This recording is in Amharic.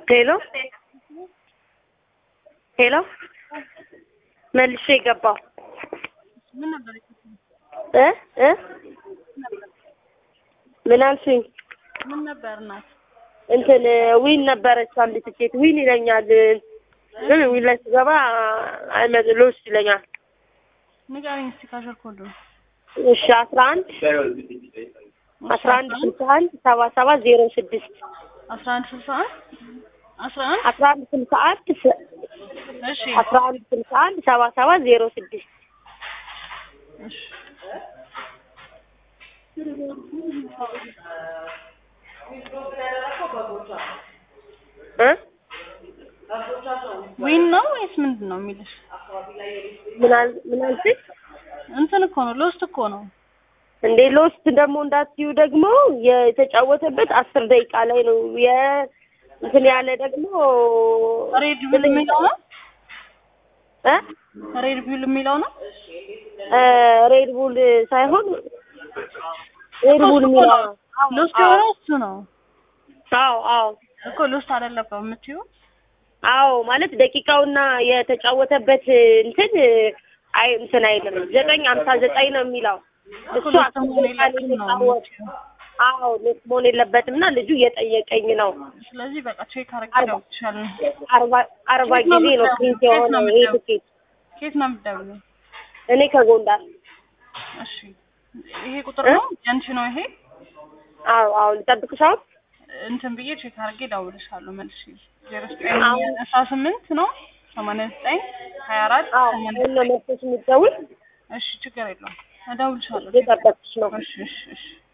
ሄሎ ሄሎ መልሼ ገባሁ ምን ነበር እ እ ምን አልሽኝ? ምን ነበር እናት? እንትን ዊን ነበረች አንድ ትኬት ዊን ይለኛል፣ ግን ዊን ላይ ስገባ አይመጥ ሎስ ይለኛል። ንገረኝ እስቲ ካሸር ኮዱ እሺ አስራ አንድ አስራ አንድ ስልሳ አንድ ሰባ ሰባት ዜሮ ስድስት አስራ አንድ ስልሳ አንድ አስራ አንድ አስራ አንድ ስልሳ አንድ ስ- እሺ አስራ አንድ ስልሳ አንድ ሰባ ሰባት ዜሮ ስድስት እሺ እ ዊን ነው ወይስ ምንድን ነው የሚልሽ? ምን አል- ምን አልሽኝ? እንትን እኮ ነው ሎስት እኮ ነው። እንዴ ሎስት ደግሞ እንዳትዩ ደግሞ የተጫወተበት አስር ደቂቃ ላይ ነው የ እንትን ያለ ደግሞ ሬድ ቢል የሚለው ነው እ ሬድ ቢል የሚለው ነው እ ሬድ ቡል ሳይሆን ሬድ ቡል እኮ የሚለው ነው። ሎስት የሆነው እሱ ነው አዎ አዎ እኮ ሎስት አይደለም የምትይው አዎ ማለት ደቂቃውና የተጫወተበት እንትን አይ እንትን አይልም ዘጠኝ ሀምሳ ዘጠኝ ነው የሚለው እኮ እሱ ሎስት አስር መሆን ደቂቃ ነው የለበትም ነው የተጫወተ የምትይው። አዎ ሎስ መሆን የለበትም እና ልጁ እየጠየቀኝ ነው ስለዚህ በቃ ቼክ አድርጌ አርባ እደውልልሻለሁ። አርባ አርባ የት ነው ጊዜ ነው የምትደውይው? ፕሪንት የት ነው የሆነው ይሄ የምትደውይው? ትኬት ከየት ነው የምትደውይው? እኔ ከጎንደር እሺ ይሄ ቁጥር ነው ያንቺ ነው ይሄ አዎ አዎ ልጠብቅሽ አሁን እንትን ብዬ ቼክ አድርጌ እደውልልሻለሁ መልሼ ዜሮ ዘጠኝ አሁን- አስራ ስምንት ነው ሰማንያ ዘጠኝ ሀያ አራት አዎ ሰማንያ አሁን ነው መጥተሽ የምትደውል እሺ ችግር የለውም እደውልልሻለሁ እየጠበቅሽ ነው እሺ እሺ እሺ